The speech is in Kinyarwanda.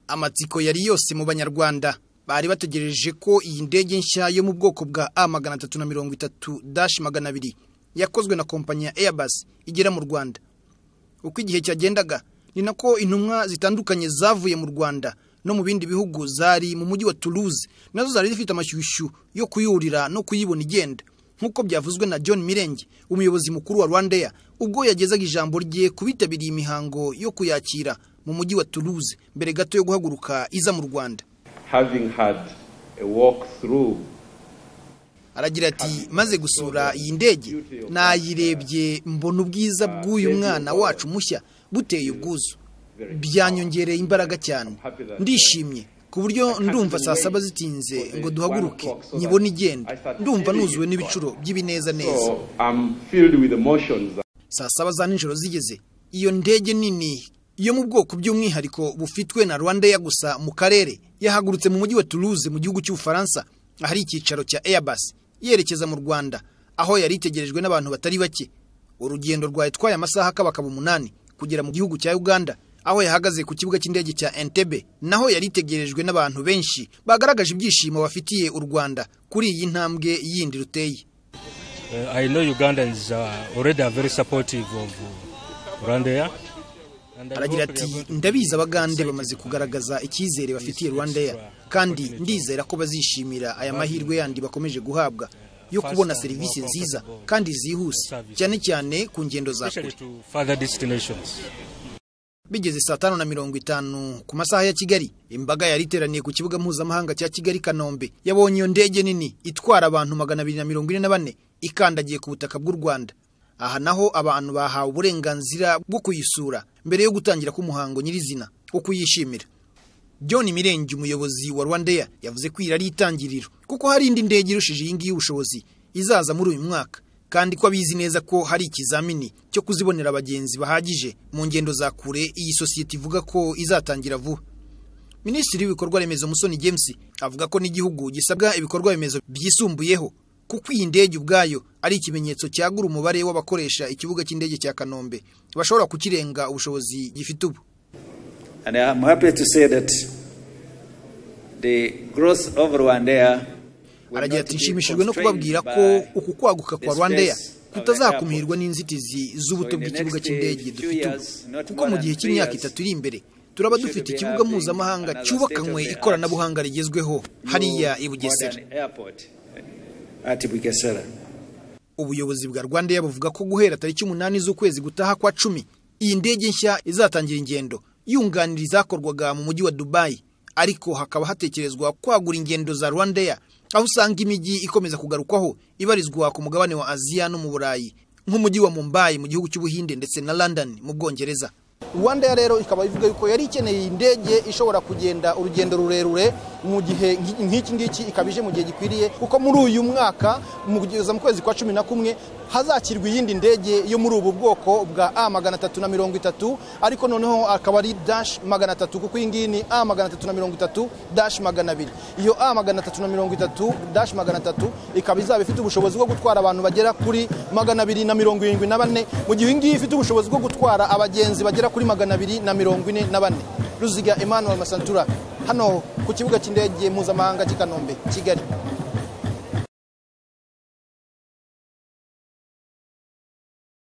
amatsiko yari yose mu banyarwanda bari bategereje ko iyi ndege nshya yo mu bwoko bwa a magana atatu na mirongo itatu dashi magana abiri yakozwe na kompanyi ya airbus igera mu rwanda uko igihe cyagendaga ni nako intumwa zitandukanye zavuye mu rwanda no mu bindi bihugu zari mu mujyi wa Toulouse nazo zari zifite amashyushyu yo kuyurira no kuyibona igenda nk'uko byavuzwe na John Mirenge umuyobozi mukuru wa Rwandair ubwo yagezaga ijambo rye kubitabiriye imihango yo kuyakira mu mujyi wa Toulouse mbere gato yo guhaguruka iza mu Rwanda having had a walk through aragira ati maze gusura iyi ndege nayirebye mbona ubwiza bw'uyu mwana wacu mushya buteye ubwuzu byanyongereye imbaraga cyane ndishimye ku buryo ndumva saa saba zitinze ngo duhaguruke nyibone igenda ndumva nuzuwe n'ibicuro by'ibinezaneza so i'm filled with emotions saa saba za nijoro zigeze iyo ndege nini yo mu bwoko by'umwihariko bufitwe na rwandair gusa mu karere yahagurutse mu mujyi wa toulouse mu gihugu cy'ubufaransa ahari icyicaro cya airbus yerekeza mu rwanda aho yari itegerejwe n'abantu batari bake urugendo rwayitwaye amasaha akabakaba umunani kugera mu gihugu cya uganda aho yahagaze ku kibuga cy'indege cya Entebbe naho yari itegerejwe n'abantu benshi bagaragaje ibyishimo bafitiye u Rwanda kuri iyi ntambwe yindi ruteye Uh, I know Ugandans uh, already are very supportive of uh, Rwandair. And I aragira hope ati they are going to ndabizi be abagande excited bamaze about kugaragaza icyizere bafitiye Rwandair kandi ndizera ko bazishimira aya mahirwe yandi bakomeje guhabwa yo kubona serivisi nziza kandi zihuse cyane cyane ku ngendo it, za kure especially to further destinations. bigeze saa tanu na mirongo itanu ku masaha ya kigali imbaga yari iteraniye ku kibuga mpuzamahanga cya kigali kanombe yabonye iyo ndege nini itwara abantu magana abiri na mirongo ine na bane ikandagiye ku butaka bw'u rwanda aha naho abantu bahawe uburenganzira bwo kuyisura mbere yo gutangira k'umuhango nyirizina wo kuyishimira john mirenge umuyobozi wa rwandair yavuze ko iyi ari itangiriro kuko hari indi ndege irushije iyi ngiyi ubushobozi izaza muri uyu mwaka kandi ko abizi neza ko hari ikizamini cyo kuzibonera abagenzi bahagije mu ngendo za kure iyi sosiyete ivuga ko izatangira vuba minisitiri w'ibikorwa remezo musoni james avuga ko n'igihugu gisabwa ibikorwa remezo byisumbuyeho kuko iyi ndege ubwayo ari ikimenyetso cyagura umubare w'abakoresha ikibuga cy'indege cya kanombe bashobora kukirenga ubushobozi gifite ubu And I'm happy to say that the growth of Rwanda aragira ati nshimishijwe no kubabwira ko uku kwaguka kwa rwandair kutazakumirwa n'inzitizi z'ubuto bw'ikibuga cy'indege dufite ubu kuko mu gihe cy'imyaka itatu iri imbere turaba dufite ikibuga mpuzamahanga cyubakanywe ikoranabuhanga rigezweho hariya i bugesera Ati Bugesera. ubuyobozi bwa rwandair buvuga ko guhera tariki umunani z'ukwezi gutaha kwa cumi iyi ndege nshya izatangira ingendo yunganira izakorwaga mu mujyi wa dubayi ariko hakaba hatekerezwa kwagura ingendo za rwandair aho usanga imijyi ikomeza kugarukwaho ibarizwa ku mugabane wa aziya no mu burayi nk'umujyi wa mumbayi mu gihugu cy'ubuhinde ndetse na london mu bwongereza rwandair rero ikaba ivuga yuko yari ikeneye iyi ndege ishobora kugenda urugendo rurerure mu gihe nk'i- nk'iki ngiki ikaba ije mu gihe gikwiriye kuko muri uyu mwaka mu kugeza mu kwezi kwa cumi na kumwe hazakirwa iyindi ndege yo muri ubu bwoko bwa a magana atatu na mirongo itatu ariko noneho akaba ari dash magana atatu kuko iyi ngiyi ni a magana atatu na mirongo itatu dash magana abiri iyo a magana atatu na mirongo itatu dash magana atatu ikaba izaba ifite ubushobozi bwo gutwara abantu bagera kuri magana abiri na mirongo irindwi na bane mu gihe iyi ngiyi ifite ubushobozi bwo gutwara abagenzi bagera kuri magana abiri na mirongo ine na bane ruziga emmanuel masantura hano ku kibuga cy'indege mpuzamahanga cy'i kanombe kigali